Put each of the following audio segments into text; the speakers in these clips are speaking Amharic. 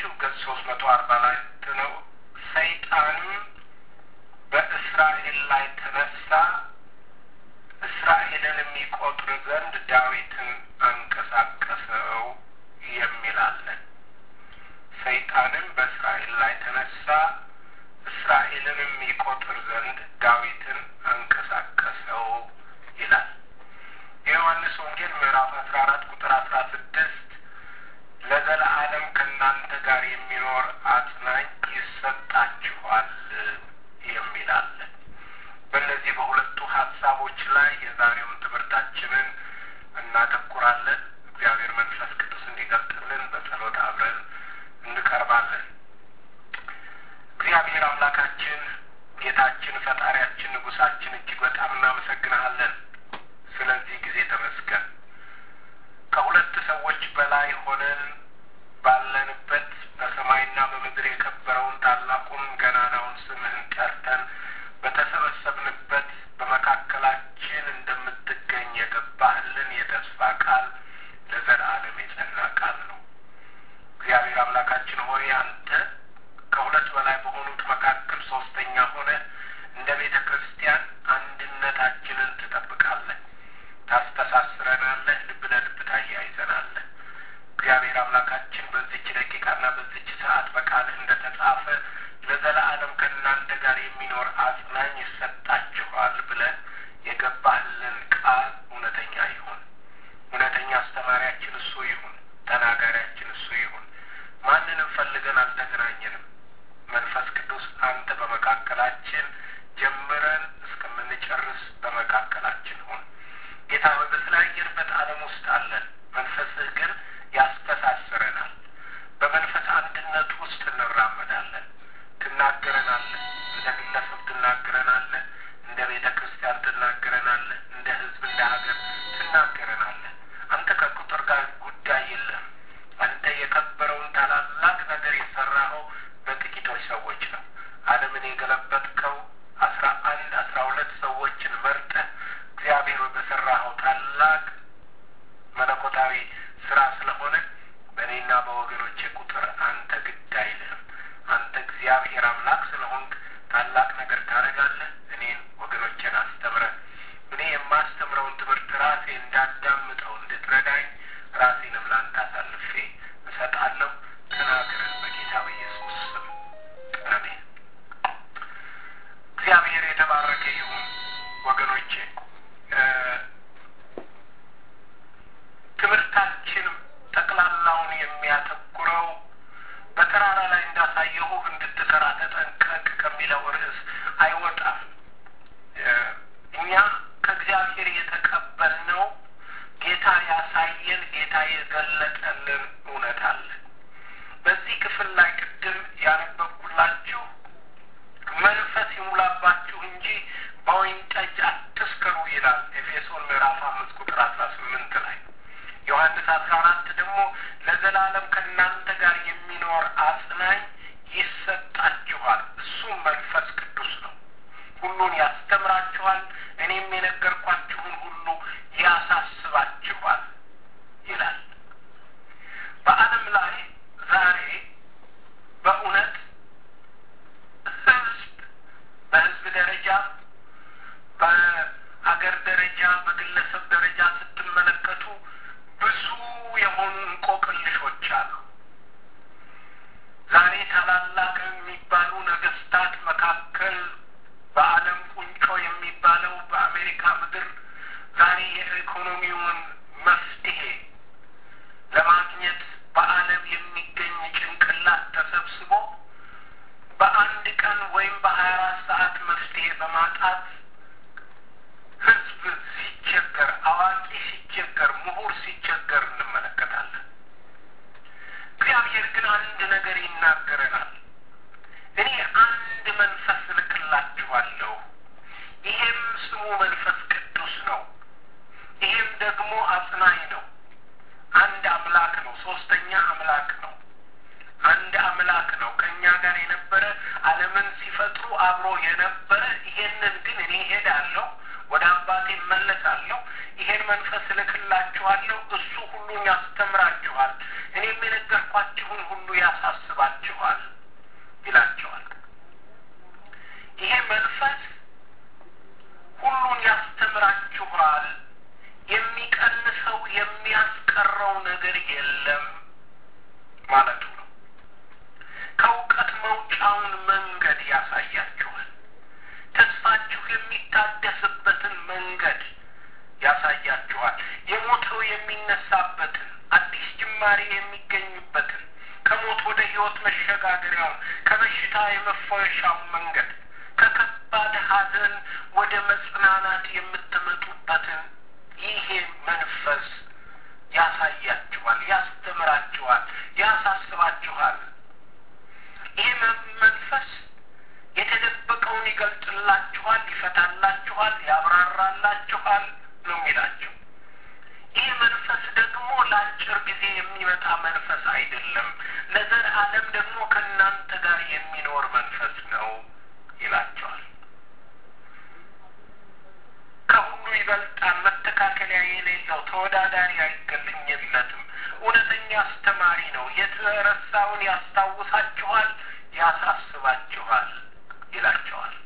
ላንብብላችሁ ገጽ ሶስት መቶ አርባ ላይ ነው። ሰይጣንም በእስራኤል ላይ ተነሳ፣ እስራኤልን የሚቆጥር ዘንድ ዳዊትን አንቀሳቀሰው የሚል አለ። ሰይጣንም በእስራኤል ላይ ተነሳ፣ እስራኤልን የሚቆጥር ዘንድ ዳዊትን አንቀሳቀሰው ይላል። የዮሐንስ ወንጌል ምዕራፍ አስራ አራት ቁጥር አስራ ስድስት ለዘለዓለም ከእናንተ ጋር የሚኖር አጽናኝ ይሰጣችኋል የሚል አለ። በእነዚህ በሁለቱ ሀሳቦች ላይ የዛሬውን ትምህርታችንን እናተኩራለን። እግዚአብሔር መንፈስ ቅዱስ እንዲገልጥልን በጸሎት አብረን እንቀርባለን። እግዚአብሔር አምላካችን፣ ጌታችን፣ ፈጣሪያችን፣ ንጉሳችን እጅግ በጣም እናመሰግንሃለን። ስለዚህ ጊዜ ተመስገን። ከሁለት ሰዎች በላይ ሆነን ባለንበት በሰማይና በምድር የከበረውን ታላቁን ገናናውን ስምህን ጠርተን በተሰበሰብንበት በመካከላችን እንደምትገኝ የገባህልን የተስፋ ቃል ለዘላለም የጸና ቃል ነው። እግዚአብሔር አምላካችን ሆይ አንተ ከሁለት በላይ በሆኑት መካከል ሶስተኛ ሆነ እንደ ቤተ ክርስቲያን አንድነታችንን ትጠብቃለህ፣ ታስተሳስረናለህ፣ ልብ ለልብ ታያይዘናለህ። እግዚአብሔር አምላካችን በዚች ደቂቃና በዚች ሰዓት በቃልህ እንደ ተጻፈ ለዘላለም ከእናንተ ጋር የሚኖር አጽናኝ ይሰጣችኋል ብለህ የገባህልን ቃል እውነተኛ ይሁን። እውነተኛ አስተማሪያችን እሱ ይሁን። ተናጋሪያችን እሱ ይሁን። ማንንም ፈልገን አልተገናኘንም። መንፈስ ቅዱስ አንተ በመካከላችን ጀምረን እስከምንጨርስ በመካከላችን ሁን። ጌታ ሆይ በተለያየንበት ዓለም ውስጥ አለን። መንፈስህ ግን ያስተሳስረናል። በመንፈስ አንድነት ውስጥ እንራመዳለን። ትናገረናለህ። እንደ ግለሰብ ትናገረናለህ። እንደ ቤተ ክርስቲያን ትናገረናለህ። እንደ ሕዝብ፣ እንደ ሀገር ትናገረናለህ። አንተ ከቁጥር ጋር ጉዳይ የለም። አንተ የከበረውን ታላላቅ ነገር የሰራኸው በጥቂቶች ሰዎች ነው። ዓለምን የገለበጥከው አስራ አንድ አስራ ሁለት ሰዎችን መርጠህ እግዚአብሔር በሰራኸው ታላቅ መለኮታዊ ስራ ስለሆነ በእኔና በወገኖቼ ቁጥር አንተ ግድ አይልህም። አንተ እግዚአብሔር አምላክ ስለሆንክ ታላቅ ነገር ታደርጋለህ። እኔን ወገኖቼን አስተምረን እኔ የማስተምረውን ትምህርት ራሴ እንዳዳምጠው እንድትረዳኝ ራሴንም ለአንተ አሳልፌ እሰጣለሁ። ተናገረን በጌታ በኢየሱስ ስም አሜን። እግዚአብሔር የተባረከ ይሁን። ወገኖቼ ትምህርታችን ጠቅላላውን የሚያተኩረው በተራራ ላይ እንዳሳየሁህ እንድትሰራ ተጠንቀቅ ከሚለው ርዕስ አይወጣም። እኛ ከእግዚአብሔር የተቀበልነው ጌታ ያሳየን ጌታ የገለጠልን እውነት አለ። በዚህ ክፍል ላይ ቅድም ያነበብኩላችሁ መንፈስ ይሙላባችሁ እንጂ በወይን ጠጅ አትስከሩ ይላል ኤፌሶን ምዕራፍ አምስት ቁጥር አስራ ስምንት ላይ ዮሐንስ አስራ አራት ደግሞ ለዘላለም ከእናንተ ጋር የሚኖር አጽናኝ ይሰጣችኋል፣ እሱም መንፈስ ቅዱስ ነው። ሁሉን ያስተምራችኋል፣ እኔም የነገርኳችሁን ሁሉ ያሳስባችኋል ይላል። በዓለም ላይ ዛሬ በእውነት ህዝብ በህዝብ ደረጃ በአገር ደረጃ በግለሰብ ደረጃ ስትመለከቱ ብዙ የሆኑ እንቆቅልሾች አሉ። ዛሬ ታላላቅ የሚባሉ ነገስታት መካከል በዓለም ቁንጮ የሚባለው በአሜሪካ ምድር ዛሬ የኢኮኖሚውን መፍትሄ ለማግኘት በዓለም የሚገኝ ጭንቅላት ተሰብስቦ በአንድ ቀን ወይም በሀያ አራት ሰዓት መፍትሄ በማጣት ህዝብ ሲቸገር፣ አዋቂ ሲቸገር፣ ምሁር ሲቸገር እንመለከታለን። እግዚአብሔር ግን አንድ ነገር ይናገረናል። እኔ አንድ መንፈስ እልክላችኋለሁ፣ ይሄም ስሙ መንፈስ ቅዱስ ነው። ይሄም ደግሞ አጽናኝ ነው። አንድ አምላክ ነው። ሶስተኛ አምላክ ነው። አንድ አምላክ ነው። ከእኛ ጋር የነበረ ዓለምን ሲፈጥሩ አብሮ የነበረ ይሄንን ግን እኔ ሄዳለሁ ወደ አባቴ እመለሳለሁ፣ ይሄን መንፈስ እልክላችኋለሁ፣ እሱ ሁሉን ያስተምራችኋል፣ እኔም የነገርኳችሁን ሁሉ ያሳስባችኋል ይላቸዋል። ይሄ መንፈስ ሁሉን ያስተምራችኋል፣ የሚቀንሰው የሚያስቀረው ነገር የለም ማለቱ ነው። ከእውቀት መውጫውን መንገድ ያሳያችኋል። ተስፋችሁ የሚታደስበትን መንገድ ያሳያችኋል። የሞተው የሚነሳበትን አዲስ ጅማሬ የሚገኝበትን ከሞት ወደ ሕይወት መሸጋገሪያውን ከበሽታ የመፈወሻውን መንገድ ከከባድ ሐዘን ወደ መጽናናት የምትመጡበትን ይሄ መንፈስ ያሳያችኋል፣ ያስተምራችኋል፣ ያሳስባችኋል። ይህ መንፈስ የተደበቀውን ይገልጥላችኋል፣ ይፈታላችኋል፣ ያብራራላችኋል ነው የሚላቸው። ይህ መንፈስ ደግሞ ለአጭር ጊዜ የሚመጣ መንፈስ አይደለም፣ ለዘላለም ደግሞ ከእናንተ ጋር የሚኖር መንፈስ ነው ይላቸዋል። ከሁሉ ይበልጣል፣ መተካከያ የሌለው ተወዳዳሪ አይገለኝለትም። እውነተኛ አስተማሪ ነው። የተረሳውን ያስታውሳችኋል፣ ያሳስባችኋል ይላቸዋል።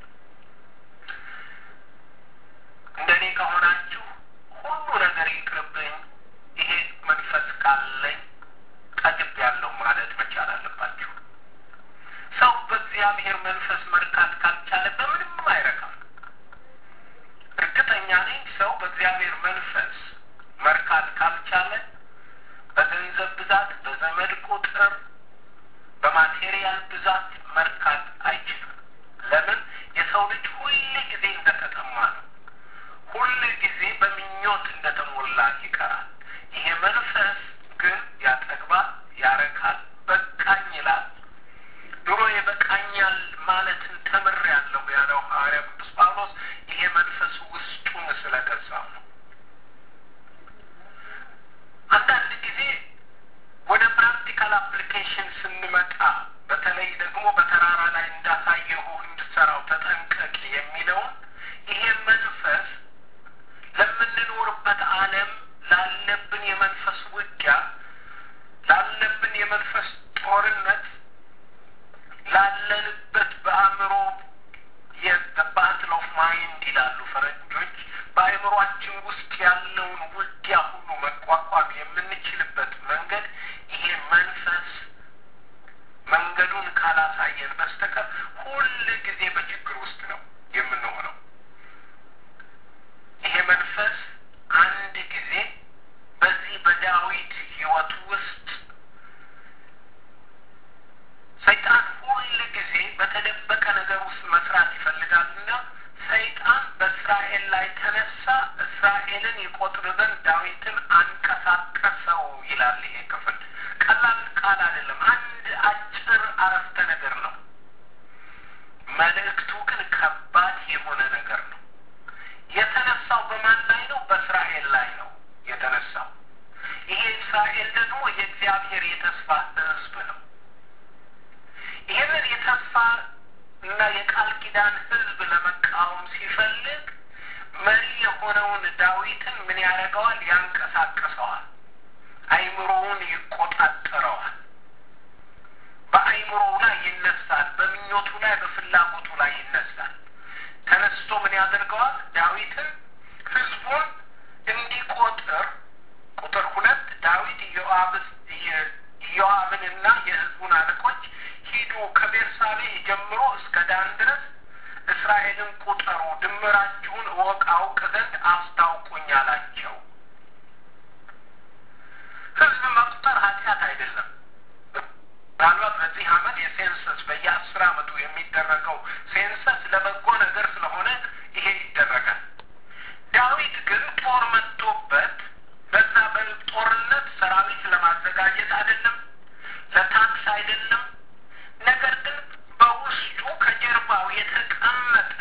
እንደ እኔ ከሆናችሁ ሁሉ ነገር ይቅርብኝ፣ ይሄ መንፈስ ካለኝ ጠግቤያለሁ ማለት መቻል አለባችሁ። ሰው በእግዚአብሔር መንፈስ መርካት ካልቻለ በምንም አይረካም። እርግጠኛ ነኝ ሰው በእግዚአብሔር መንፈስ መርካት ካልቻለ በገንዘብ ብዛት፣ በዘመድ ቁጥር፣ በማቴሪያል ብዛት መርካት አይችልም። ለምን? የሰው ልጅ ሁል ጊዜ እንደተጠማ ነው። ሁል ጊዜ በምኞት እንደተሞላ ይቀራል። ይሄ መንፈስ ግን ያጠግባል፣ ያረካል፣ በቃኝ ይላል። ድሮ የበቃኛል ማለትን ተምሬያለሁ ያለው ሐዋርያ ቅዱስ ጳውሎስ ይሄ መንፈስ ውስጡን ስለገዛው ነው። አንዳንድ ጊዜ ወደ ፕራክቲካል አፕሊኬሽን ስንመጣ በተለይ ደግሞ በተራራ ላይ እንዳሳየሁ እንድሰራው ተጠንቀቅ የሚለውን ይሄ መንፈስ ለምንኖርበት ዓለም ላለብን የመንፈስ ውጊያ ላለብን የመንፈስ ጦርነት ላለንበት በአእምሮ የባትል ኦፍ ማይንድ ይላሉ ፈረንጆች። በአእምሯችን ውስጥ ያለውን ውጊያ ሁሉ መቋቋም የምንችልበት መንገድ ይሄ መንፈስ መንገዱን ካላሳየን በስተቀር ሁል ጊዜ በችግር ውስጥ ነው የምንሆነው። ይሄ መንፈስ አንድ ጊዜ በዚህ በዳዊት ሕይወት ውስጥ ሰይጣን ሁል ጊዜ በተደበቀ ነገር ውስጥ መስራት ይፈልጋልና ሰይጣን በእስራኤል ላይ ተነሳ፣ እስራኤልን ይቆጥር ዘንድ ዳዊትን አንቀሳቀሰው ይላል። ይሄ ክፍል ቀላል ቃል አይደለም። አንድ አጭር አረፍተ ነገር ነው። መልእክቱ ግን ከባድ የሆነ ነገር ነው። የተነሳው በማን ላይ ነው? በእስራኤል ላይ ነው የተነሳው። ይሄ እስራኤል ደግሞ የእግዚአብሔር የተስፋ ሕዝብ ነው። ይህንን የተስፋ እና የቃል ኪዳን ሕዝብ ለመቃወም ሲፈልግ መሪ የሆነውን ዳዊትን ምን ያደርገዋል? ያንቀሳቅሰዋል። አይምሮውን ይቆጣጠረዋል። በአይምሮው ላይ ይነሳል። በምኞቱ ላይ፣ በፍላጎቱ ላይ ይነሳል። ተነስቶ ምን ያደርገዋል? ዳዊትን ሕዝቡን እንዲቆጥር ቁጥር ሁለት ዳዊት ኢዮአብንና የሕዝቡን አለቆች ሂዱ ከቤርሳቤ ጀምሮ እስከ ዳን ድረስ እስራኤልን ቁጠሩ፣ ድምራችሁን እወቅ አውቅ ዘንድ አስታውቁኝ አላቸው። ህዝብ መቁጠር ኃጢአት አይደለም። ምናልባት በዚህ ዓመት የሴንሰስ በየአስር ዓመቱ የሚደረገው ሴንሰስ ለበጎ ነገር ስለሆነ ይሄ ይደረጋል። ዳዊት ግን ጦር መጥቶበት በዛ በጦርነት ሰራዊት ለማዘጋጀት አይደለም፣ ለታክስ አይደለም። ነገር ግን በውስጡ ከጀርባው የተቀመጠ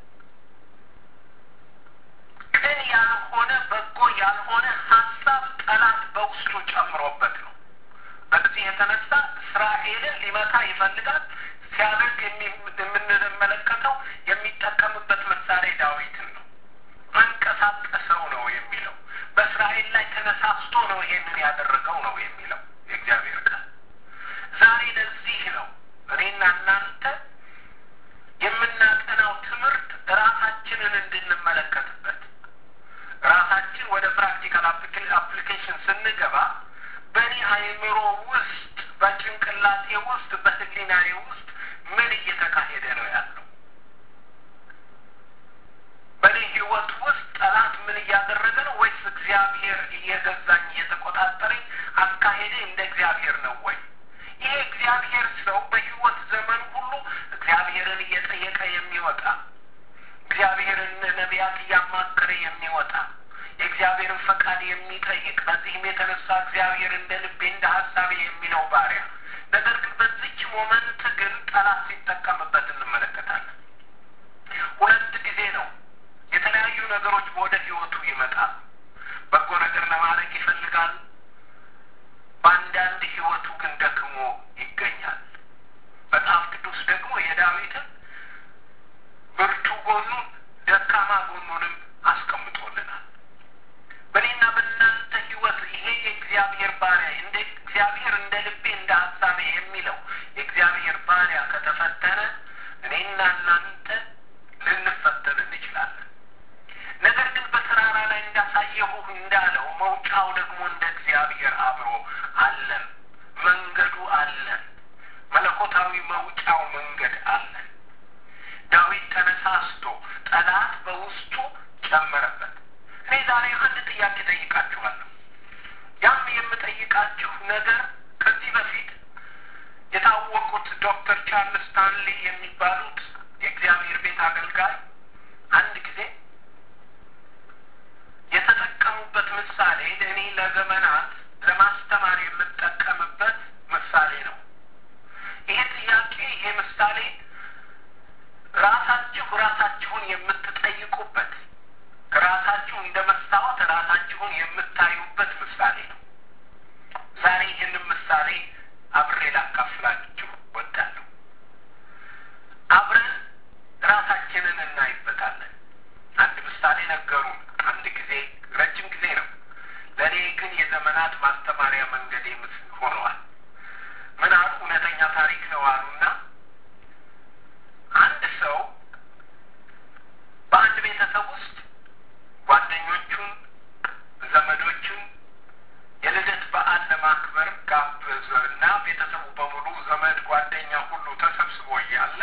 ቅን ያልሆነ በጎ ያልሆነ ሀሳብ ጠላት በውስጡ ጨምሮበት ነው። በዚህ የተነሳ እስራኤልን ሊመታ ይፈልጋል። ሲያደርግ የምንመለከተው የሚጠቀምበት መሳሪያ ዳዊትን ነው። አንቀሳቀሰው ነው የሚለው። በእስራኤል ላይ ተነሳስቶ ተነስቶ ነው ይሄንን ያደረገው ነው የሚለው የእግዚአብሔር ቃል። ዛሬ ለዚህ ነው እኔና እናንተ የምናጠናው ትምህርት ራሳችንን እንድንመለከትበት ራሳችን ወደ ፕራክቲካል አፕሊኬሽን ስንገባ በእኔ አእምሮ ውስጥ በጭንቅላቴ ውስጥ በሕሊናዬ ውስጥ ምን እየተካሄደ ነው ያለው? በእኔ ሕይወት ውስጥ ጠላት ምን እያደረገ ነው? ወይስ እግዚአብሔር እየገዛኝ እየተቆጣጠረኝ አካሄዴ እንደ እግዚአብሔር ነው ወይ? ይሄ እግዚአብሔር ሰው በሕይወት ዘመን ሁሉ እግዚአብሔርን እየጠየቀ የሚወጣ እግዚአብሔርን ነቢያት እያማከረ የሚወጣ የእግዚአብሔርን ፈቃድ የሚጠይቅ በዚህም የተነሳ እግዚአብሔር እንደ ልቤ እንደ ሀሳቤ የሚለው ባሪያ ነገር ግን በዚች ሞመንት ግን ጠላት ሲጠቀምበት እንመለከታለን። ሁለት ጊዜ ነው የተለያዩ ነገሮች ወደ ህይወቱ ይመጣል። በጎ ነገር ለማድረግ ይፈልጋል። በአንዳንድ ህይወቱ ግን ደክሞ ይገኛል። መጽሐፍ ቅዱስ ደግሞ የዳዊትን ብርቱ ጎኑን ደካማ ጎኑንም አስቀምጦልናል። በእኔና በእናንተ ህይወት ይሄ የእግዚአብሔር ባሪያ እንደ እግዚአብሔር እንደ ልቤ እንደ ሀሳቤ የሚለው የእግዚአብሔር ባሪያ ከተፈተነ እኔና እናንተ ልንፈተን እንችላለን። ነገር ግን በተራራ ላይ እንዳሳየሁህ እንዳለው መውጫው ደግሞ እንደ እግዚአብሔር አብሮ አለን። መንገዱ አለን። መለኮታዊ መውጫው መንገድ አለን። ዳዊት ተነሳስቶ ጠላት በውስጡ ጨመረበት። እኔ ዛሬ አንድ ጥያቄ ጠይቃችኋለሁ። ያም የምጠይቃችሁ ነገር ከዚህ በፊት የታወቁት ዶክተር ቻርልስ ስታንሊ የሚባሉት የእግዚአብሔር ቤት አገልጋይ አንድ ጊዜ የተጠቀሙበት ምሳሌ እኔ ለዘመናት ለማስተማር የምጠቀምበት ምሳሌ ነው። ይሄ ጥያቄ ይሄ ምሳሌ ራሳችሁ ራሳችሁን የምትጠይቁበት ራሳችሁ እንደ መስታወት ራሳችሁን የምታዩበት ምሳሌ ነው። ዛሬ ይህንን ምሳሌ አብሬ ላካፍላችሁ ወዳለሁ። አብረን ራሳችንን እናይበታለን። አንድ ምሳሌ ነገሩን አንድ ጊዜ ረጅም ጊዜ ነው። ለእኔ ግን የዘመናት ማስተማሪያ መንገዴ ሆነዋል። ምን አሉ? እውነተኛ ታሪክ ነው አሉና አንድ ሰው በአንድ ቤተሰብ ውስጥ ጓደኞቹን፣ ዘመዶቹን የልደት በዓል ለማክበር ጋበዘ እና ቤተሰቡ በሙሉ ዘመድ፣ ጓደኛ ሁሉ ተሰብስቦ እያለ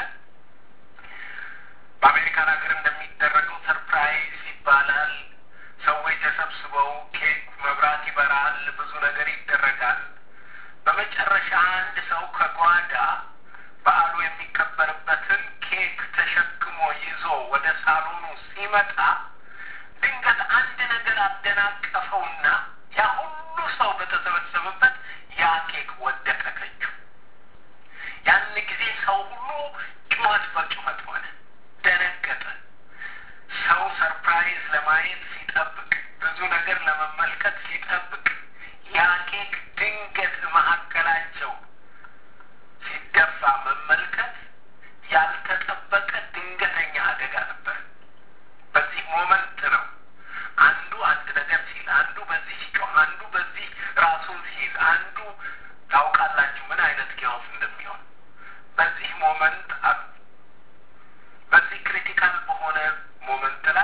በአሜሪካን ሀገር እንደሚደረገው ሰርፕራይዝ ይባላል። ሰዎች ተሰብስበው ኬክ መብራት ይበራል፣ ብዙ ነገር ይደረጋል። በመጨረሻ አንድ ሰው ከጓዳ በዓሉ የሚከበርበትን ኬክ ተሸክሞ ይዞ ወደ ሳሎኑ ሲመጣ ድንገት አንድ ነገር አደናቀፈውና ያ ሁሉ ሰው በተሰበሰበበት ያ ኬክ ወደቀ ከእጁ። ያን ጊዜ ሰው ሁሉ ጩኸት በጩኸት ሆነ፣ ደነገጠ። ሰው ሰርፕራይዝ ለማየት ሲጠብቅ፣ ብዙ ነገር ለመመልከት ሲጠብቅ ያ ኬክ ድንገት መካከላቸው ሲደፋ መመልከት ያልተጠበቀ ድንገተኛ አደጋ ነበር። በዚህ ሞመንት ነው አንዱ አንድ ነገር ሲል፣ አንዱ በዚህ ሲጮህ፣ አንዱ በዚህ ራሱን ሲይዝ፣ አንዱ ታውቃላችሁ ምን አይነት ጊያውስ እንደሚሆን በዚህ ሞመንት አሉ። በዚህ ክሪቲካል በሆነ ሞመንት ላይ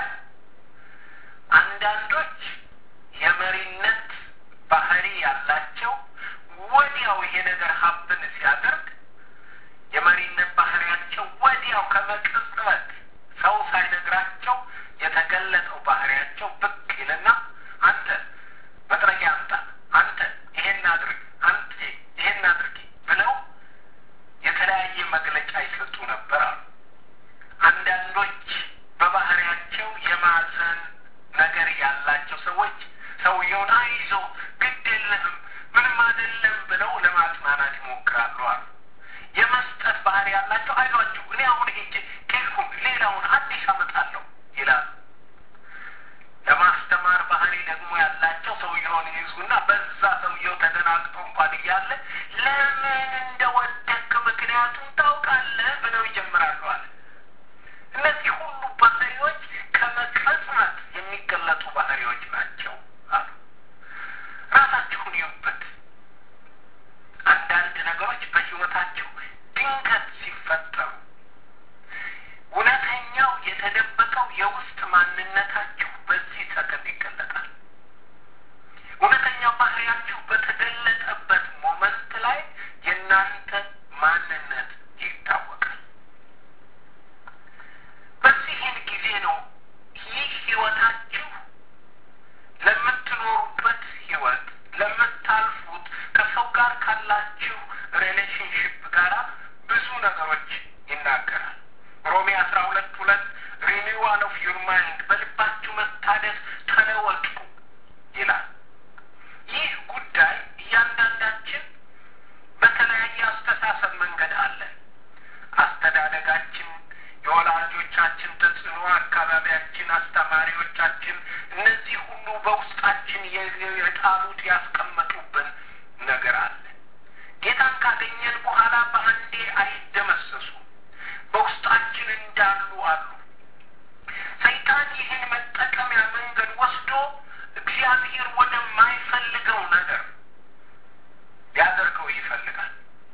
አንዳንዶች የመሪነት ባህሪ ያላቸው ወዲያው ይሄ ነገር ሀብን ሲያደርግ የመሪነት ባህሪያቸው ወዲያው ከመቅጽበት ሰው ሳይነግራቸው የተገለጠው ባህሪያቸው ብቅ ይልና አንተ መጥረጊያ አምጣ፣ አንተ ይሄን አድርግ፣ አንተ ይሄን አድርጊ ብለው የተለያየ መግለጫ ይሰጡ ነበር አሉ። አንዳንዶች በባህሪያቸው የማዘን ነገር ያላቸው ሰዎች ሰውየውን አይዞ ግድ የለህም ምንም አይደለም ብለው ለማጽናናት ይሞክራሉ አሉ። የመስጠት ባህሪ ያላቸው አይዟችሁ እኔ አሁን ሄጄ ኬኩን ሌላውን አዲስ አመጣለሁ ይላሉ። ለማስተማር ባህሪ ደግሞ ያላቸው ሰውየውን ይዙና በዛ ሰውየው ተደናግጦ እንኳን እያለ ለምን እንደወደክ ምክንያቱም ታውቃለህ ብለው ይጀምራሉ አለ። እነዚህ ሁሉ ባህሪዎች ከመቅጽበት የሚገለጡ ባህሪዎች ናቸው አሉ። ካላችሁ ሪሌሽንሽፕ ጋራ ብዙ ነገሮች ይናገራል። ሮሜ አስራ ሁለት ሁለት ሪኒዋል ኦፍ ዩር ማይንድ በልባችሁ መታደስ ተለወጡ ይላል። ይህ ጉዳይ እያንዳንዳችን በተለያየ አስተሳሰብ መንገድ አለን። አስተዳደጋችን፣ የወላጆቻችን ተጽዕኖ፣ አካባቢያችን፣ አስተማሪዎቻችን፣ እነዚህ ሁሉ በውስጣችን የጣሉት ያስቀመጡብን ነገር አለ። ጌታን ካገኘን በኋላ በአንዴ አይደመሰሱም። በውስጣችን እንዳሉ አሉ። ሰይጣን ይህን መጠቀሚያ መንገድ ወስዶ እግዚአብሔር ወደማይፈልገው ነገር ሊያደርገው ይፈልጋል።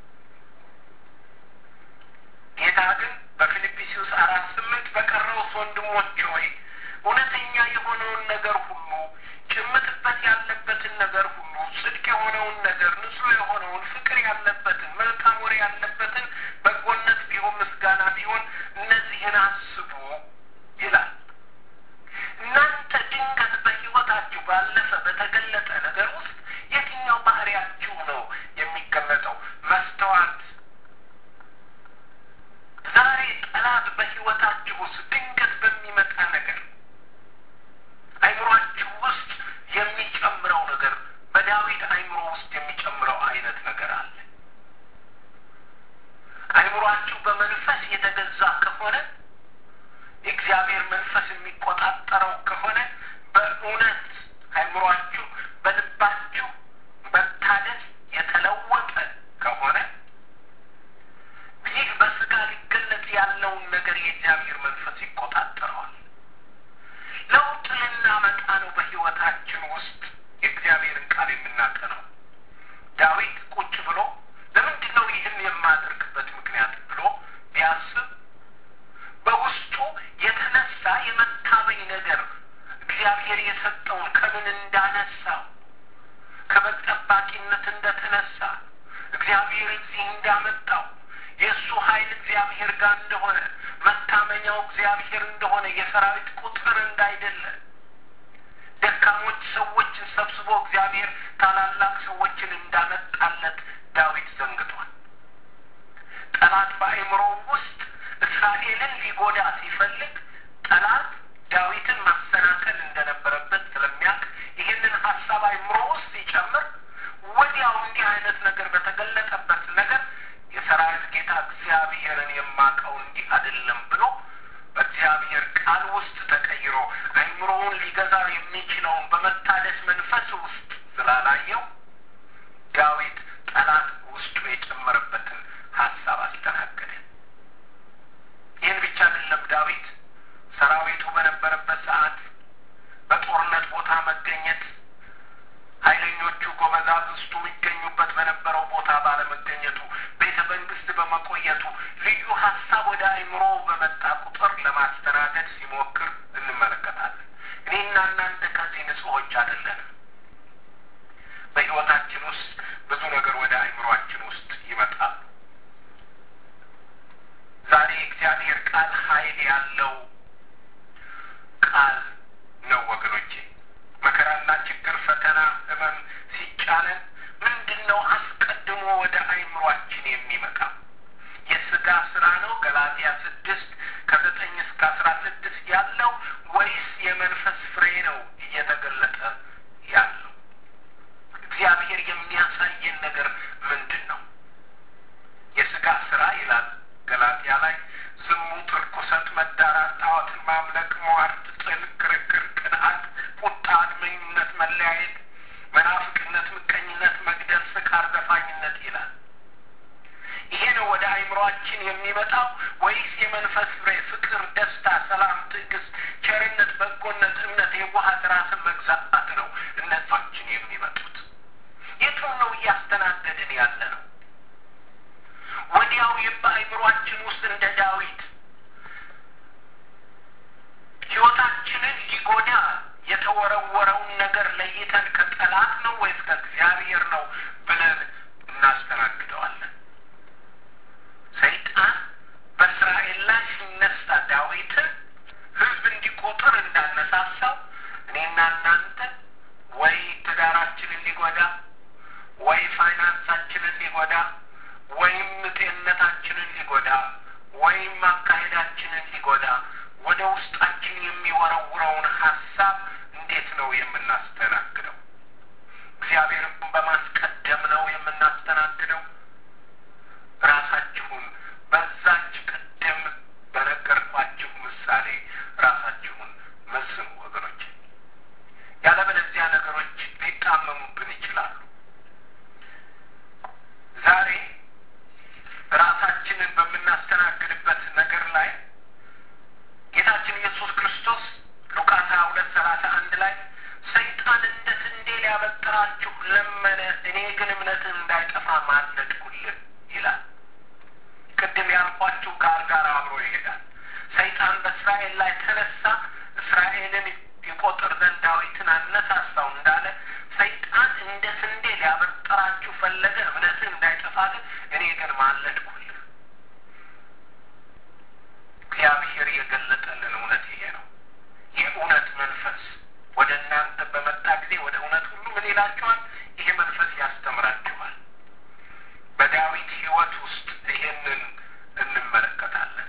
ጌታ ግን በፊልጵስዩስ አራት ስምንት በቀረውስ ወንድሞች ሆይ እውነተኛ የሆነውን ነገር ሁሉ ጭምትበት ያለበትን ነገር ሁሉ ጽድቅ የሆነውን ነገር ንጹሕ የሆነውን ፍቅር ያለበትን መልካም ወሬ ያለበትን በጎነት ቢሆን ምስጋና ቢሆን እነዚህን አስቡ ይላል። እናንተ ድንገት በሕይወታችሁ ባለፈ በተገለጠ ነገር ውስጥ የትኛው ባህሪያችሁ ነው የሚገለጠው? መስተዋት ዛሬ ጠላት በሕይወታችሁ ውስጥ ድንገት በሚመጣ ነገር አይምሯችሁ ውስጥ የሚጨምረው ነገር በዳዊት አይምሮ ውስጥ የሚጨምረው አይነት ነገር አለ። አይምሯችሁ በመንፈስ የተገዛ ከሆነ የእግዚአብሔር መንፈስ የሚቆጣጠረው ከሆነ በእውነት አይምሯችሁ በልባችሁ መታደስ የተለወጠ ከሆነ ይህ በስጋ ሊገለጽ ያለውን ነገር የእግዚአብሔር መንፈስ ይቆጣጠረዋል። ለውጥ ልናመጣ ነው። በሕይወታችን ውስጥ የእግዚአብሔርን ቃል የምናጠነው ዳዊት ቁጭ ብሎ ለምንድን ነው ይህን የማደርግበት ምክንያት ብሎ ቢያስብ በውስጡ የተነሳ የመታመኝ ነገር እግዚአብሔር የሰጠውን ከምን እንዳነሳው ከበግ ጠባቂነት እንደተነሳ እግዚአብሔር እዚህ እንዳመጣው የእሱ ኃይል እግዚአብሔር ጋር እንደሆነ መታመኛው እግዚአብሔር እንደሆነ የሰራዊት ቁጥር እንዳይደለ ደካሞች ሰዎችን ሰብስቦ እግዚአብሔር ታላላቅ ሰዎችን እንዳመጣለት ዳዊት ዘንግቷል። ጠላት በአእምሮ ውስጥ እስራኤልን ሊጎዳ ሲፈልግ ጠላት ዳዊትን ማሰናከል እንደነበረበት ስለሚያውቅ ይህንን ሀሳብ አእምሮ ውስጥ ሲጨምር ወዲያው እንዲህ አይነት ነገር በተገለጠበት ነገር የሰራዊት ጌታ እግዚአብሔርን የማውቀው እንዲህ አይደለም ብሎ በእግዚአብሔር ቃል ውስጥ ተቀይሮ አእምሮውን ሊገዛው የሚችለውን በመታደስ መንፈስ ውስጥ ስላላየው ዳዊት ጠላት ውስጡ የጨመረበትን ሀሳብ አስተናገደ። ይህን ብቻ አይደለም። ዳዊት ሰራዊቱ በነበረበት ሰዓት በጦርነት ቦታ መገኘት ኃይለኞቹ ጎበዛዝቱ የሚገኙበት በነበረው ቦታ ባለመገኘቱ ቤተ መንግስት በመቆየቱ ልዩ ሀሳብ ወደ አእምሮ በመጣ ቁጥር ለማስተናገድ ሲሞክር እንመለከታለን። እኔና እናንተ ከዚህ ንጹሖች አይደለንም። በሕይወታችን ውስጥ ብዙ ነገር ወደ አእምሯችን ውስጥ ይመጣል። ዛሬ እግዚአብሔር ቃል ኃይል ያለው ቃል ነው ወገኖቼ። መከራና ችግር፣ ፈተና፣ ህመም ሲጫነን ምንድን ነው አስቀድሞ ወደ አእምሯችን የሚመጣው? የስጋ ስራ ነው ገላትያ ስድስት ከዘጠኝ እስከ አስራ ስድስት ያለው ወይስ የመንፈስ ፍሬ ነው እየተገለጠ ያለው? እግዚአብሔር የሚያሳየን ነገር ምንድን ነው? የስጋ ስራ ይላል ገላትያ ላይ ዝሙት፣ ርኩሰት፣ መዳራት፣ ጣዖትን ማምለክ፣ ሟርት፣ ጥል፣ ክርክር፣ ቅንዓት፣ ቁጣ፣ አድመኝነት፣ መለያየት፣ መናፍቅነት፣ ምቀኝነት፣ መግደል፣ ስካር፣ ዘፋኝነት ይላል። ይሄ ነው ወደ አእምሯችን የሚመጣው ወይስ የመንፈስ ፍሬ ፍቅር፣ ደስታ፣ ሰላም፣ ትዕግስት፣ ቸርነት፣ በጎነት፣ እምነት፣ የዋሃት፣ ራስን መግዛት ነው እነዛችን የሚመጡት? የቱን ነው እያስተናገድን ያለ ነው? ወዲያው በአእምሯችን ውስጥ እንደ ዳዊት ሕይወታችንን ሊጎዳ የተወረወረውን ነገር ለይተን ከጠላት ነው ወይስ ከእግዚአብሔር ነው ብለን እናስተናግደዋለን። ሰይጣን በእስራኤል ላይ ሲነሳ ዳዊትን ሕዝብ እንዲቆጥር እንዳነሳሳው እኔና እናንተ ወይ ትዳራችንን ሊጎዳ ወይ ፋይናንሳችንን ሊጎዳ ወይም አካሄዳችንን ሊጎዳ ወደ ውስጣችን የሚወረውረውን ሀሳብ እንዴት ነው የምናስተናግደው? እግዚአብሔርን በማስቀደም ነው የምናስተናግደው? ራሳችሁን በዛች ቅድም በነገርኳችሁ ምሳሌ ራሳችሁን መዝኑ ወገኖች። ያለበለዚያ ነገሮች ሊጣመሙብን ይችላሉ። ዛሬ ራሳችንን በምናስተናግድበት ነገር ላይ ጌታችን ኢየሱስ ክርስቶስ ሉቃስ ሀያ ሁለት ሰላሳ አንድ ላይ ሰይጣን እንደ ስንዴ ሊያበጥራችሁ ለመነ፣ እኔ ግን እምነትህ እንዳይጠፋ ማለድኩልህ ይላል። ቅድም ያልኳችሁ ጋር ጋር አብሮ ይሄዳል። ሰይጣን በእስራኤል ላይ ተነሳ፣ እስራኤልን ይቆጥር ዘንድ ዳዊትን አነሳሳው እንዳለ ሰይጣን እንደ ስንዴ ሊያበጥራችሁ ፈለገ፣ እምነትህ እንዳይጠፋ ግን እኔ ግን ማለድኩልህ። እግዚአብሔር የገለጠልን እውነት ይሄ ነው። የእውነት መንፈስ ወደ እናንተ በመጣ ጊዜ ወደ እውነት ሁሉ ምን ይላችኋል? ይሄ መንፈስ ያስተምራችኋል። በዳዊት ሕይወት ውስጥ ይሄንን እንመለከታለን።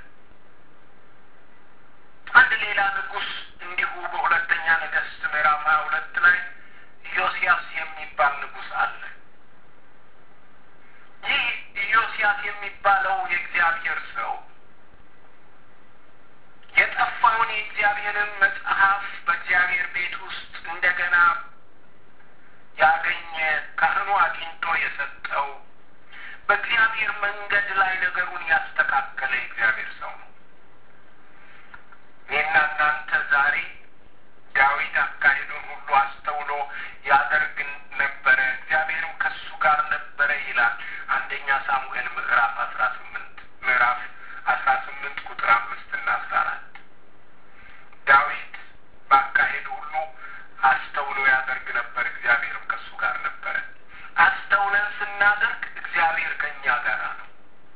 አንድ ሌላ ንጉሥ እንዲሁ በሁለተኛ ነገሥት ምዕራፍ ሀያ ሁለት ላይ ኢዮስያስ የሚባል ንጉሥ አለ። ይህ ኢዮስያስ የሚባለው የእግዚአብሔር ሰው የጠፋውን የእግዚአብሔርን መጽሐፍ በእግዚአብሔር ቤት ውስጥ እንደገና ያገኘ ካህኑ አግኝቶ የሰጠው በእግዚአብሔር መንገድ ላይ ነገሩን ያስተካከለ የእግዚአብሔር ሰው ነው። እኔና እናንተ ዛሬ ዳዊት አካሄዱን ሁሉ አስተውሎ ያደርግ ነበረ፣ እግዚአብሔርም ከሱ ጋር ነበረ ይላል አንደኛ ሳሙኤል ምዕራፍ አስራ ስምንት ምዕራፍ አስራ ስምንት ቁጥር አምስት እና አስራ አራት ዳዊት በአካሄዱ ሁሉ አስተውሎ ያደርግ ነበር፣ እግዚአብሔርም ከሱ ጋር ነበረ። አስተውለን ስናደርግ እግዚአብሔር ከእኛ ጋር ነው።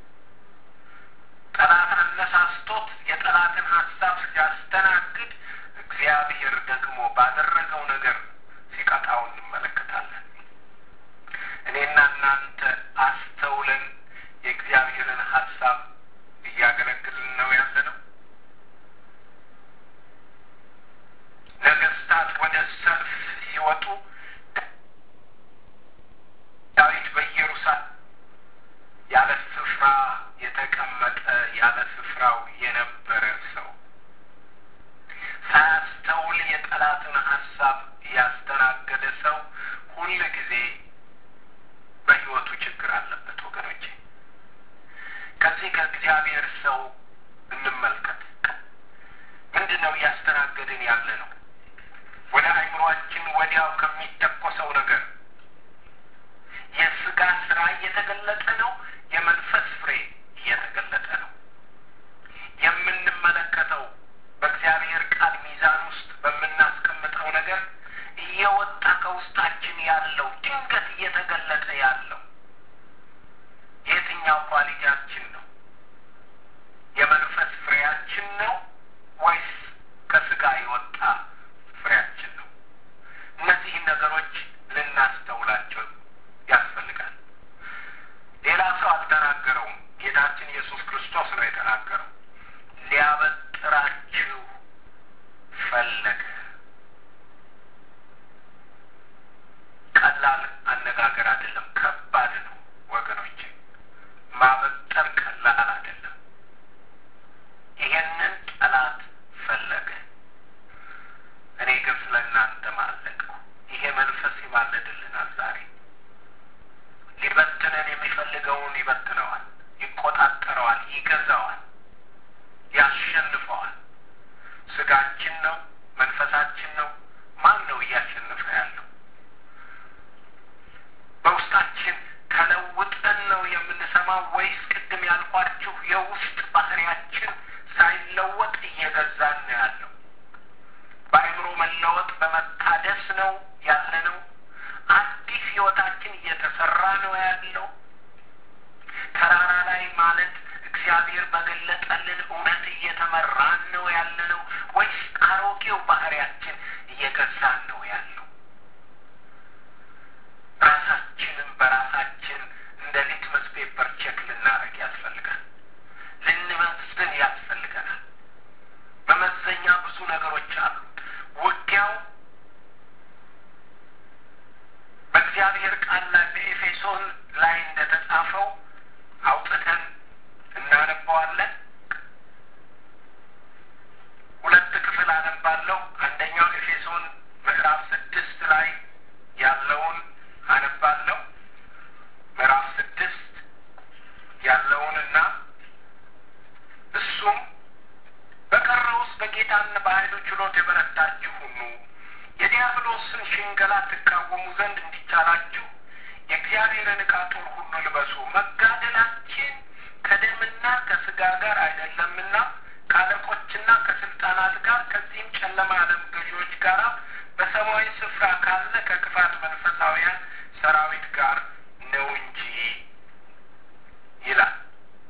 ጠላት አነሳስቶት የጠላትን ሀሳብ ሲያስተናግድ እግዚአብሔር ደግሞ ባደረገው ነገር ሲቀጣው እንመለከታለን። እኔና እናንተ አስተውለን የእግዚአብሔርን ሀሳብ እያገለግልን ነው ያለ ነው። ነገስታት ወደ ሰልፍ ሲወጡ ዳዊት በኢየሩሳሌም ያለ ስፍራ የተቀመጠ ያለ ስፍራው የነበረ ሰው ሳያስተውል የጠላትን ሀሳብ ያስተናገደ ሰው ሁል ጊዜ በሕይወቱ ችግር አለበት ወገኖቼ። ከዚህ ከእግዚአብሔር ሰው እንመልከት። ምንድን ነው እያስተናገድን ያለ ነው? ወደ አእምሯችን ወዲያው ከሚተኮሰው ነገር የስጋ ስራ እየተገለጠ ነው። የመንፈስ ፍሬ እየተገለጠ ነው። የምንመለከተው በእግዚአብሔር ቃል ሚዛን ውስጥ በምናስቀምጠው ነገር እየወጣ ከውስጣችን ያለው ድንገት እየተገለጠ ያለው የትኛው ኳሊቲያችን ነው? የመንፈስ ፍሬያችን ነው ወይስ ከስጋ የወጣ ፍሬያችን ነው? እነዚህን ነገሮች ልናስተውላቸው ያስፈልጋል። ሌላ ሰው አልተናገረውም። ጌታችን ኢየሱስ ክርስቶስ ነው የተናገረው። ሊያበጥራችሁ ፈለገ። ቀላል አነጋገር አይደለም፣ ከባድ ነው ወገኖች። ማበጠር ቀላል አይደለም። ይሄንን ጠላት ፈለገ። እኔ ግን ስለ እናንተ ማለድኩ። ይሄ መንፈስ ይማለድልናል ዛሬ ሊበትነን የሚፈልገውን ይበትነዋል፣ ይቆጣጠረዋል፣ ይገዛዋል፣ ያሸንፈዋል። ስጋችን ነው? መንፈሳችን ነው? ማን ነው እያሸነፈ ያለው? በውስጣችን ተለውጠን ነው የምንሰማው ወይስ ቅድም ያልኳችሁ የውስጥ ባህሪያችን ሳይለወጥ እየገዛን ነው ያለው? በአእምሮ መለወጥ በመታደስ ነው ያለ ነው? አዲስ ህይወታችን እየተሰራ ነው ያለው? ተራራ ላይ ማለት እግዚአብሔር በገለጠልን እውነት እየተመራን ነው ያለ ነው ወይስ አሮጌው ባህሪያችን እየገዛን ነው ያለው? ራሳችንን በራሳችን እንደ ሊትመስ ፔፐር ቼክ ልናደርግ ያስፈልጋል። ልንመዝን ቃል ላይ በኤፌሶን ላይ እንደተጻፈው አውጥተን እናነባዋለን። ሁለት ክፍል አነባለሁ። አንደኛው ኤፌሶን ምዕራፍ ስድስት ላይ ያለውን አነባለሁ። ምዕራፍ ስድስት ያለውንና እሱም በቀረውስ በጌታና በኃይሉ ችሎት የበረታችሁ ሁኑ፣ የዲያብሎስን ሽንገላ ትቃወሙ ዘንድ እንዲቻላችሁ የእግዚአብሔርን ዕቃ ጦር ሁሉ ልበሱ። መጋደላችን ከደምና ከሥጋ ጋር አይደለምና ከአለቆችና ከስልጣናት ጋር ከዚህም ጨለማ ዓለም ገዢዎች ጋር በሰማያዊ ስፍራ ካለ ከክፋት መንፈሳውያን ሰራዊት ጋር ነው እንጂ ይላል።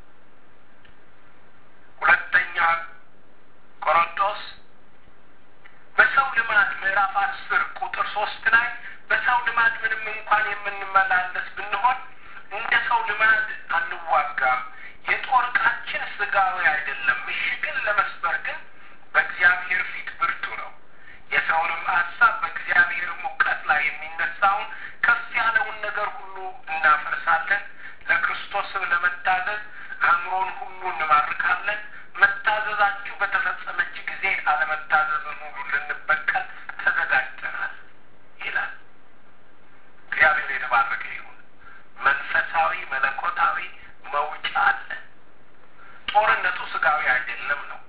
ሁለተኛ ቆሮንቶስ በሰው ልማድ ምዕራፍ አስር ቁጥር ሶስት ላይ በሰው ልማድ ምንም እንኳን የምንመላለስ ብንሆን እንደ ሰው ልማድ አንዋጋም። የጦር ዕቃችን ስጋዊ አይደለም፣ ምሽግን ለመስበር ግን በእግዚአብሔር ፊት ብርቱ ነው። የሰውንም ሀሳብ በእግዚአብሔር እውቀት ላይ የሚነሳውን ከፍ ያለውን ነገር ሁሉ እናፈርሳለን። ለክርስቶስም ለመታዘዝ አእምሮን ሁሉ እንማርካለን። መታዘዛችሁ በተፈጸመች ጊዜ አለመታዘዝን ሁሉ ልንበቀል ተዘጋጅተናል ይላል። እግዚአብሔር የተባረከ ይሁን። መንፈሳዊ መለኮታዊ መውጫ አለ። ጦርነቱ ስጋዊ አይደለም ነው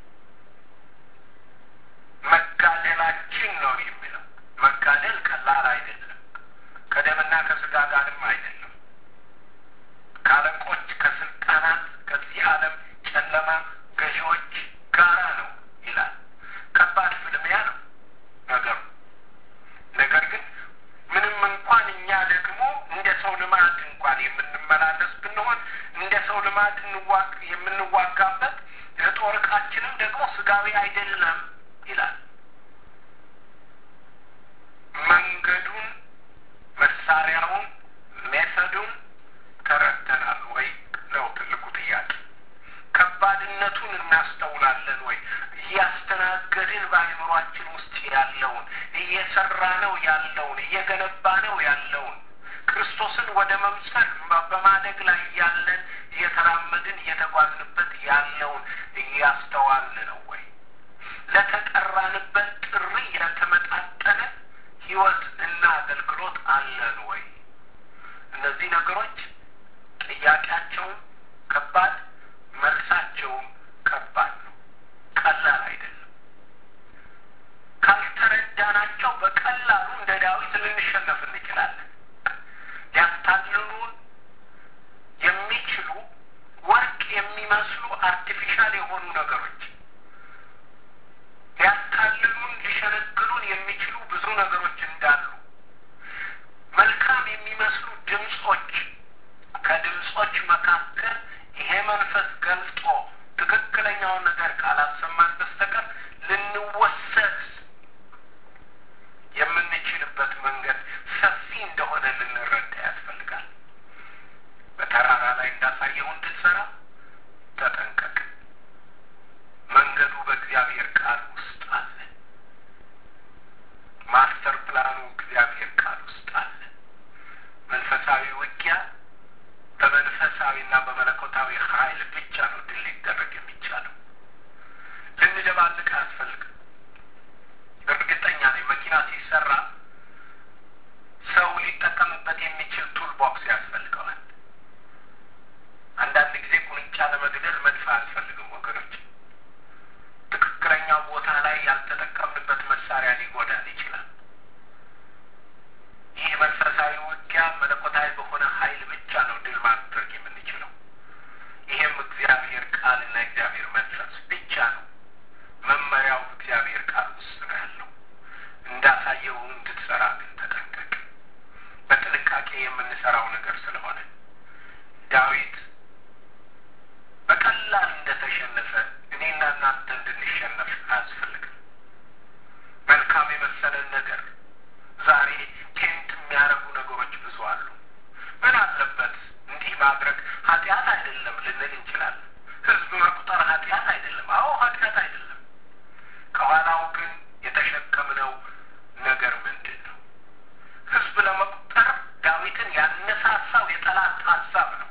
መጋደላችን ነው የሚለው። መጋደል ቀላል አይደለም። ከደምና ከስጋ ጋርም አይደለም። ከአለቆች ከስልጣናት፣ ከዚህ ዓለም ጨለማ ገዢዎች ጋራ ነው ይላል። ከባድ ፍልሚያ ነው ነገሩ። ነገር ግን ምንም እንኳን እኛ ደግሞ እንደ ሰው ልማድ እንኳን የምንመላለስ ብንሆን እንደ ሰው ልማድ የምንዋጋበት የጦር ዕቃችንም ደግሞ ስጋዊ አይደለም ይላል። መንገዱን፣ መሳሪያውን፣ ሜተዱን ተረድተናል ወይ ነው ትልቁ ጥያቄ። ከባድነቱን እናስተውላለን ወይ? እያስተናገድን በአእምሯችን ውስጥ ያለውን እየሰራ ነው ያለውን እየገነባ ነው ያለውን ክርስቶስን ወደ መምሰል በማደግ ላይ ያለን እየተራመድን እየተጓዝንበት ያለውን እያስተዋልን ነው ወይ? ለተጠራንበት ጥሪ የተመጣጠነ ሕይወት እና አገልግሎት አለን ወይ? እነዚህ ነገሮች ጥያቄያቸውም ከባድ መልሳቸውም ከባድ ነው። ቀላል አይደለም። ካልተረዳናቸው በቀላሉ እንደ ዳዊት ልንሸነፍ እንችላለን። ሊያታልሉን የሚችሉ ወርቅ የሚመስሉ አርቲፊሻል የሆኑ ነገሮች ሊያታልሉን ሊሸነግሉን የሚችሉ ብዙ ነገሮች እንዳሉ መልካም የሚመስሉ ድምፆች ከድምፆች መካከል ይሄ መንፈስ ገልጦ ትክክለኛውን ነገር ካላሰማን በስተቀር ልንወሰድ የምንችልበት መንገድ ሰፊ እንደሆነ ልንረዳ ያስፈልጋል። በተራራ ላይ እንዳሳየው እንድትሰራ ተጠንቀቅ። መንገዱ በእግዚአብሔር ቃል ውስጥ አለ። ማስተር ፕላኑ እግዚአብሔር ቃል ውስጥ አለ። መንፈሳዊ ውጊያ በመንፈሳዊና በመለኮታዊ ኃይል ብቻ ነው ድል ሊደረግ የሚቻለው። ልንደባልቅ አያስፈልግም። እርግጠኛ ነኝ መኪና ሲሰራ ሰው ሊጠቀምበት የሚችል ቱል ቦክስ ያስፈልገዋል። አንዳንድ ጊዜ ቁንጫ ለመግደል መድፍ አያስፈልግም ወገኖች። ትክክለኛው ቦታ ላይ ያልተጠቀምንበት መሳሪያ ሊጎዳን ይችላል። ይህ መንፈሳዊ ውጊያ መለኮታዊ በሆነ ኃይል ብቻ ነው ድል ማድረግ የምንችለው። ይህም እግዚአብሔር ቃልና እግዚአብሔር መንፈስ ብቻ ነው። መመሪያው እግዚአብሔር ቃል ውስጥ ነው ያለው። እንዳሳየው እንድትሰራ ግን ተጠንቀቅ። በጥንቃቄ የምንሰራው ነገር ስለሆነ ዳዊት በቀላል እንደተሸነፈ እኔና እናንተ እንድንሸነፍ አያስፈልግም። መልካም የመሰለን ነገር ዛሬ ቴንት የሚያደርጉ ነገሮች ብዙ አሉ። ምን አለበት እንዲህ ማድረግ ኃጢአት አይደለም ልንል እንችላለን። ህዝብ መቁጠር ኃጢአት አይደለም። አዎ ኃጢአት አይደለም። ከኋላው ግን የተሸከምነው ነገር ምንድን ነው? ህዝብ ለመቁጠር ዳዊት ሀሳብ የጠላት ሀሳብ ነው።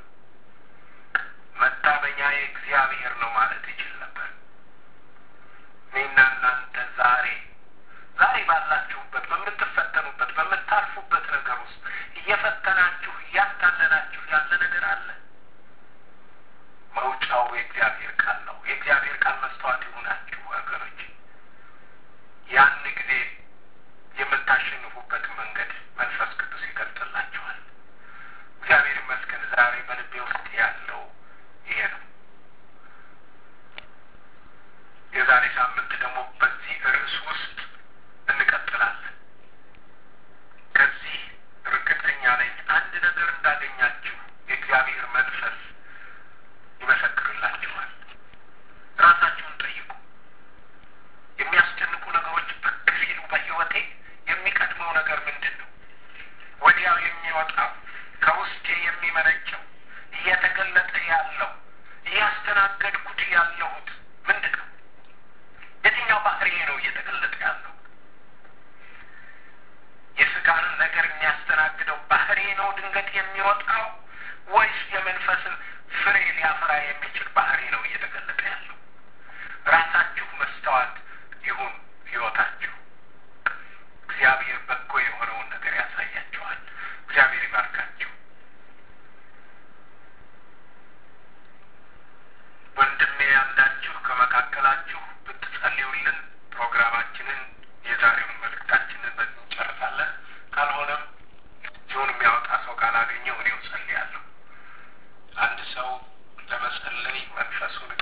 መታመኛዬ እግዚአብሔር ነው ማለት ይችል ነበር። እኔና እናንተ ዛሬ ዛሬ ባላችሁበት በምትፈተኑበት በምታልፉበት ነገር ውስጥ እየፈተናችሁ እያታለላችሁ ያለ ነገር አለ። መውጫው የእግዚአብሔር ቃል ነው። የእግዚአብሔር ቃል መስተዋት ይሁናችሁ ወገኖች። ያን ጊዜ የምታሸንፉበት መንገድ መንፈስ ቅዱስ ይገልጥላችኋል። እግዚአብሔር ይመስገን ዛሬ በልቤ ውስጥ ያለው ይሄ ነው። የዛሬ ሳምንት ደግሞ በዚህ ርዕስ ውስጥ እንቀጥላለን። ከዚህ እርግጠኛ ነኝ አንድ ነገር እንዳገኛችሁ የእግዚአብሔር መንፈስ ይመሰክርላችኋል። ራሳችሁን ጠይቁ። የሚያስጨንቁ ነገሮች ብቅ ሲሉ በሕይወቴ የሚቀድመው ነገር ምንድን ነው? ወዲያው የሚወጣው ከውስጤ የሚመነጨው እየተገለጠ ያለው እያስተናገድኩት ያለሁት ምንድን ነው? የትኛው ባህሪዬ ነው እየተገለጠ ያለው? የስጋንን ነገር የሚያስተናግደው ባህሪ ነው ድንገት የሚወጣው ወይስ የመንፈስን ፍሬ ሊያፈራ የሚችል ባህሪ ነው እየተገለጠ ያለው? ራሳችሁ መስተዋት ይሁን ሕይወታችሁ። እግዚአብሔር በጎ የሆነውን ነገር ያሳያችኋል። እግዚአብሔር ይባርካችሁ። ወንድሜ ያላችሁ ከመካከላችሁ ብትጸልዩልን ፕሮግራማችንን የዛሬውን መልእክታችንን በዚህ እንጨርሳለን። ካልሆነም ሲሆን የሚያወጣ ሰው ካላገኘው እኔው ጸልያለሁ። አንድ ሰው ለመጸለይ መንፈሱን